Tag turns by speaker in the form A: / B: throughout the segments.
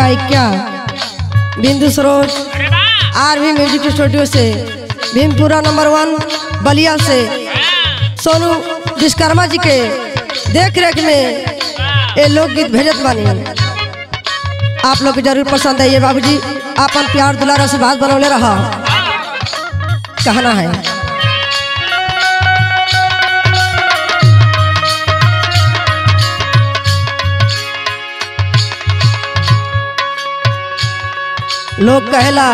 A: गायिका बिंदु सरोज आर भी music studio से भीमपुरा नंबर वन बलिया से सोनू विश्वकर्मा जी के देख रेख में ये लोकगीत भेजत बानी आप लोग के जरूर पसंद है ये बाबूजी आपन प्यार दुलार आशीर्वाद बनौले रहा कहना है लोग कहेला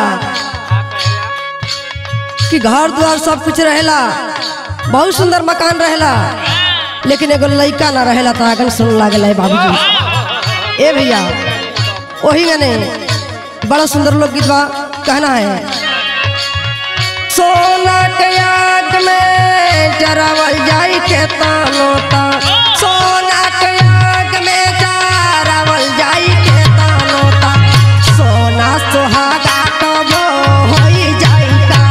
A: कि घर द्वार सब कुछ रहेला बहुत सुंदर मकान रहेला लेकिन एगो लड़का ना रहेला तो आगन सुन लागल है बाबूजी ए भैया वही गाने बड़ा सुंदर लोग गीत बा कहना है सोना के आग में जरावल जाई के तानो ता सोना के आग में जरावल जाई के तानो ता सोना सुहागा कबो होई जाई का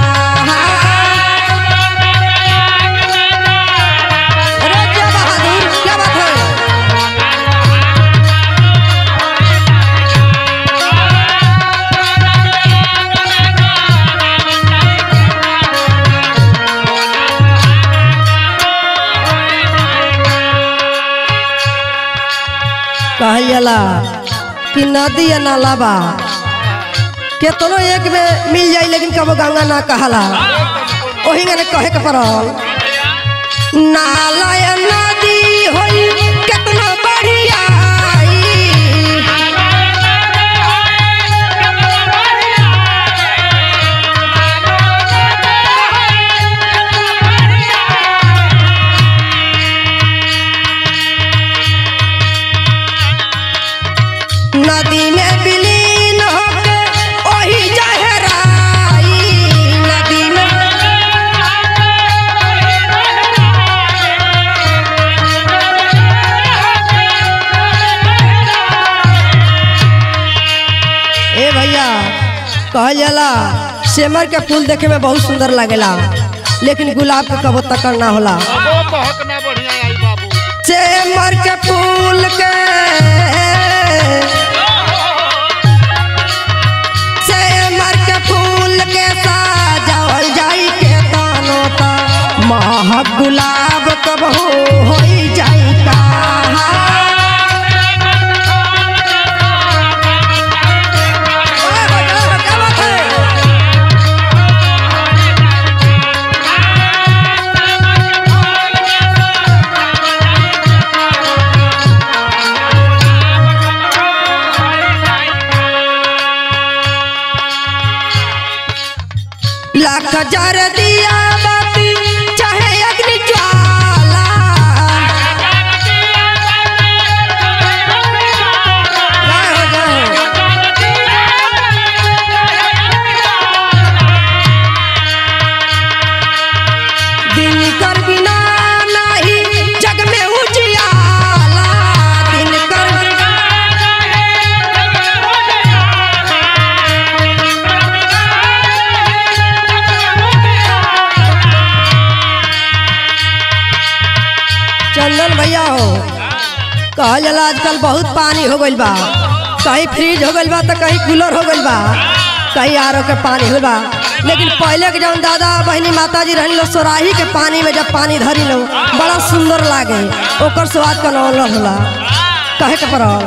A: अरे क्या बहादुर क्या बात है कहल जाला कि नदी या नाला बा केतनो एक में मिल जाई लेकिन कबो गंगा ना कहला ओही ने कहे के पड़ल नाला या नदी होई केतना बढ़िया नदी में विलीन होके ओही जहराई नदी में ए भैया कहल जाला सेमर के फूल देखे में बहुत सुंदर लागेला लेकिन गुलाब के कबो तकर ना होला
B: अबो बहक ना बढ़िया आई बाबू
A: सेमर के फूल के सेमर के फूल के सजावल जाई के तानो ता महक गुलाब कब हो होई जाई का क्या बात है लाख जर दिया बाती चाहे अग्नि ज्वाला जय हो, जय हो। दिन कर बिना नहीं जग में उजियाला दिन कर चंदन भैया हो कहल जाला आजकल बहुत पानी हो गइल बा कहीं फ्रिज हो गइल बा तो कहीं कूलर हो गइल बा कहीं आरो के पानी हो बा लेकिन पहले के जौन दादा बहनी माता जी रहनी लो सोराही के पानी में जब पानी धरी लो बड़ा सुंदर लागे ओकर स्वाद का नौल होला कहे के पड़ल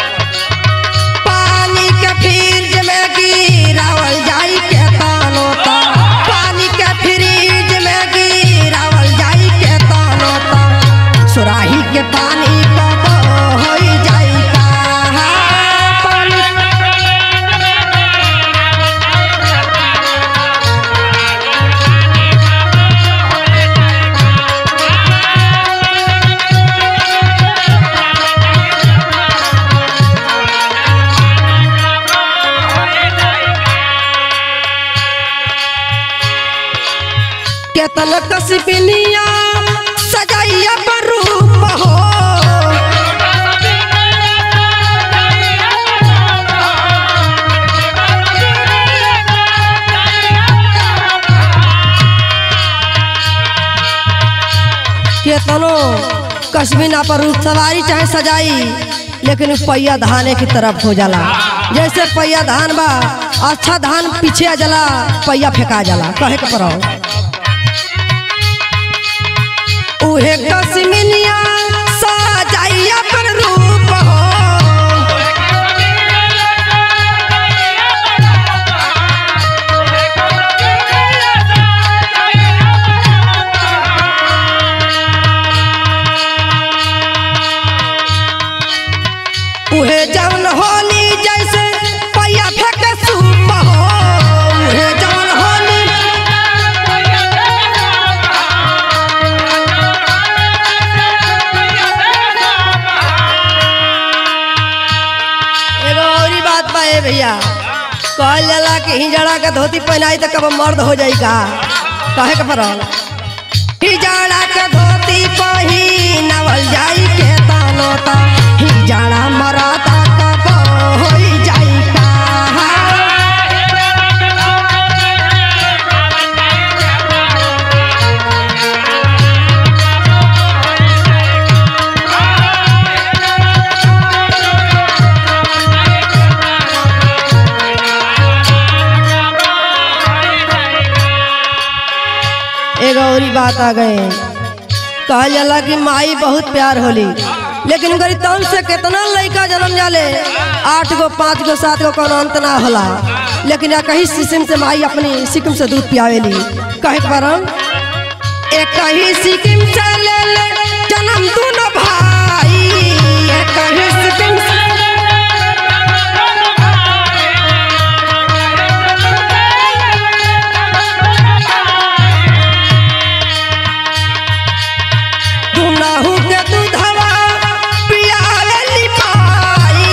A: पानी के फ्रिज में गिरावल जाई के तानो ता पानी के फ्रिज में गिरावल जाई के तानो ता सुराही के पानी कब होई जाई का पानी केतन कसिबिनिया सजाइया पर रूप हो केतनो कश्मीना पर रूप सवारी चाहे सजाई लेकिन उ पहिया धाने की तरफ हो जाला जैसे पैया धान बा अच्छा धान पीछे आ जाला पैया फेंका जाला कहे के पड़ो उहे कश्मीनिया साजाई अपन रूप हो उहे जौन होली जैसे पैया फेंके सूप हो उहे जौन होली एगो औरी बात बा ए भैया कहल जाला कि हिजड़ा के धोती पहनाई तो कब मर्द हो जाई का कहे के पड़ल हिजड़ा के धोती पहिनावल जाई के तानो ता हिजड़ा मरदा कब होई जाई का एगो औरी बात आ गए कहल जाला कि माई बहुत प्यार होली लेकिन गरी तन से कितना लड़का जन्म जाले आठ गो पाँच गो सात गो कोनो अंत ना होला लेकिन या कहीं सिस्टम से माई अपनी सिक्किम से दूध पियावेली कहे के परम एक ही सिक्किम से ले ले जन्म दोनों भाई एक ही सिक्किम से दुनाहु के दूधवा पियावेली माई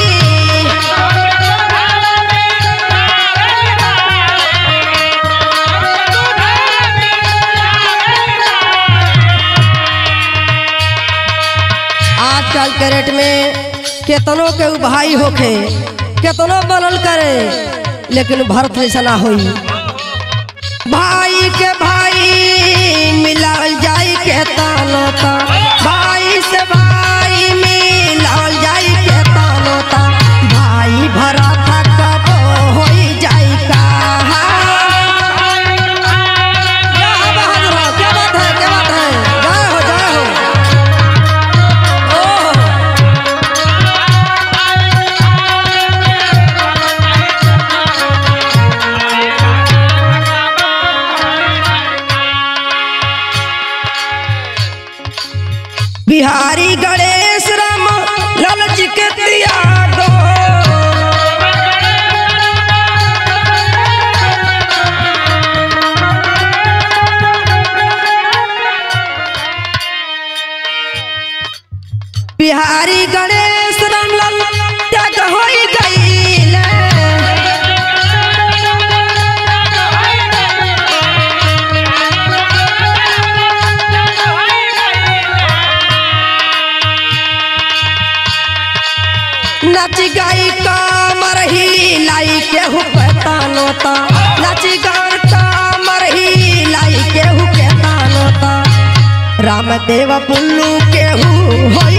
A: आजकल के रेट में केतनो के उ भाई होखे केतनो बनल करे लेकिन भारत जैसा ना होई भाई के भाई मिलाल जाई के तानो ता भाई से भाई मिलाल जाई के तानो ता भाई भरा था कब होई जाई का क्या बहादुर हो, क्या बात है क्या बात है जय हो जय हो ओह बिहारी गणेश राम ललच के त्यागो बिहारी गणेश राम लाल त्याग होई गईले नच गई कामर ही लाई के हुपता नोता नच गई कामर ही लाई के हुपता नोता रामदेव पुल्लू के हु होई